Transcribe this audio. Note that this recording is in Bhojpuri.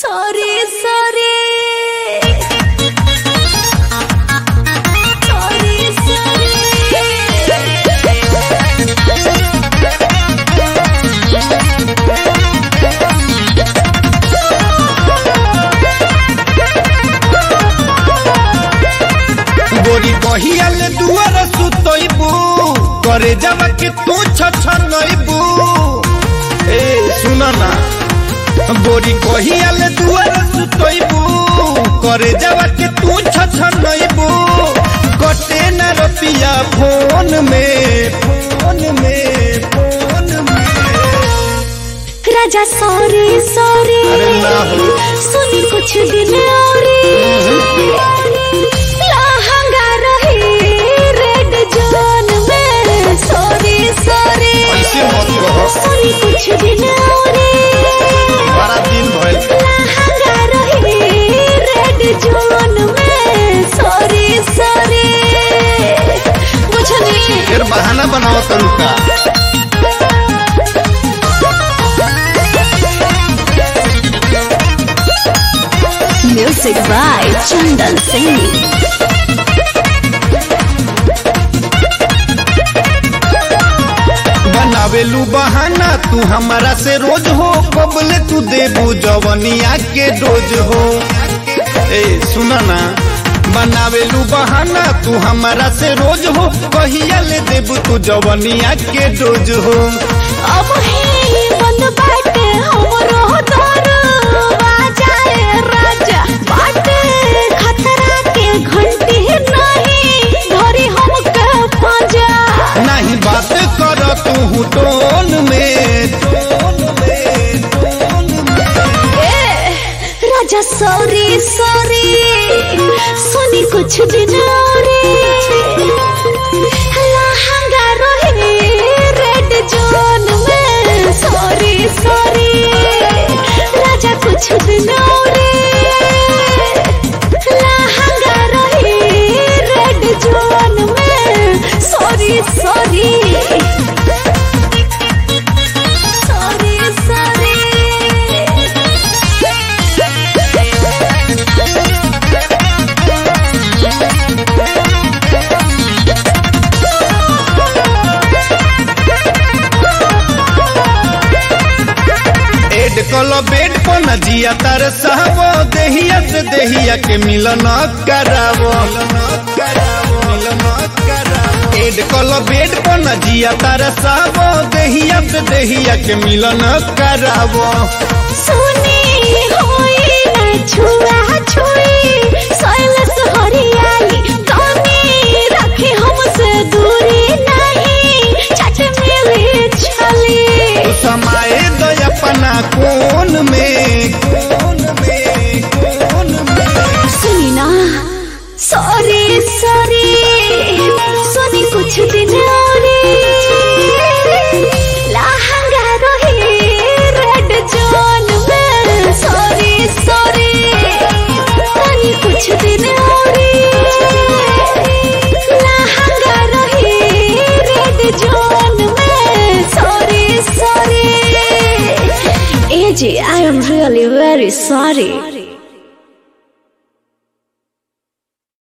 সরি সরি সরি সরি गोरी कहियाल दुआर सुतइबू करे जावा के तू छछनइबू ए सुन ना गोरी कहियाल दुआर सुतइबू करे जावा के तू छछनइबू कटे न रतिया फोन में फोन में फोन में राजा सॉरी सॉरी अरे ना हो। सुनी कुछ दिन और लहंगा रही रेड जोन में सॉरी सॉरी ऐसे मत कहो सुनी कुछ दिन और बड़ा दिन भइल लहंगा रही रेड जोन में सॉरी सॉरी बुझनी फिर बहाना बनाओ तनु का म्यूजिक बाय चंदन सिंह बनावेलू बहाना तू हमारा से रोज हो कबले तू देबू जवनिया के डोज हो ए सुना ना बनावेलू बहाना तू हमारा से रोज हो कहिया ले देबू तू जवनिया के डोज हो अब ही बंद बाटे हमरो दर बाजाए राजा बाटे खतरा के घंटी नहीं धरी हमके पाजा नहीं बात कर तू टोन में टोन में टोन में ए राजा सॉरी सॉरी सुनी कुछ दिन और लहंगा रहे रेड जोन में सॉरी सॉरी राजा कुछ दिन और लहंगा रहे रेड जोन में सॉरी सॉरी सॉरी सॉरी एड कलो बेड पर न जिया तर सहबो देहिया से देहिया के मिलन करावो एड कलो बेड पर न जिया तर सहबो देहिया से देहिया के मिलन करावो सुनी होई न छुआ छुई सैलस हरियाली कमी रखे हमसे दूरी नहीं चट मिली छली समाए दो अपना कोन में कोन में कोन में सुनी ना सॉरी सॉरी सुनी कुछ दिन और लहंगा रही रेड जोन में सॉरी सॉरी सुनी कुछ दिन और लहंगा रही रेड जोन में सॉरी सॉरी ए जी I am really very sorry